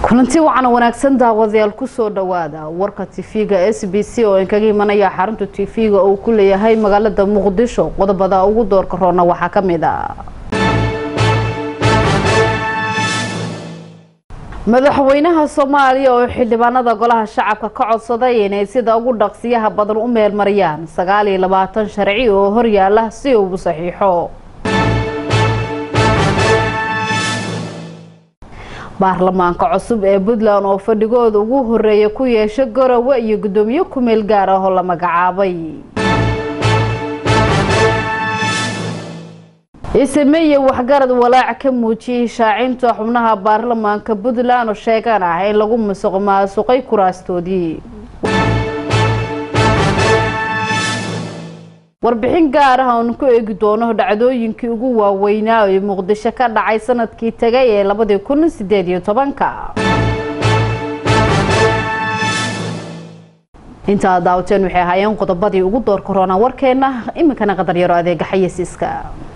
kulanti wacan wanaagsan daawadayaal kusoo dhawaada warka tv-ga s b c oo inkaga imanaya xarunta tv-ga uu ku leeyahay magaalada muqdisho qodobada ugu doorka roona waxaa kamid a madaxweynaha soomaaliya oo xildhibaanada golaha shacabka ka codsaday inay sida ugu dhaqsiyaha badan u meelmariyaan sagaal iyo labaatan sharci oo horyaala si uu saxiixo baarlamaanka cusub ee puntland oo fadhigooda ugu horeeya ku yeesha garowe iyo guddoomiye ku-meel gaar ah oo la magacaabay isemeeye waxgarad walaac ka muujiyey shaacinta xubnaha baarlamaanka puntland oo sheegan ah in lagu musuq maasuqay kuraastoodii warbixin gaar ah oonu ku eegi doono dhacdooyinkii ugu waaweynaa ee muqdisho ka dhacay sanadkii tagay ee labadii kun sideed iyo tobanka intaa daawateen waxay ahaayeen qodobadii ugu door korona warkeena iminkana qadar yaro adeega xayasiiska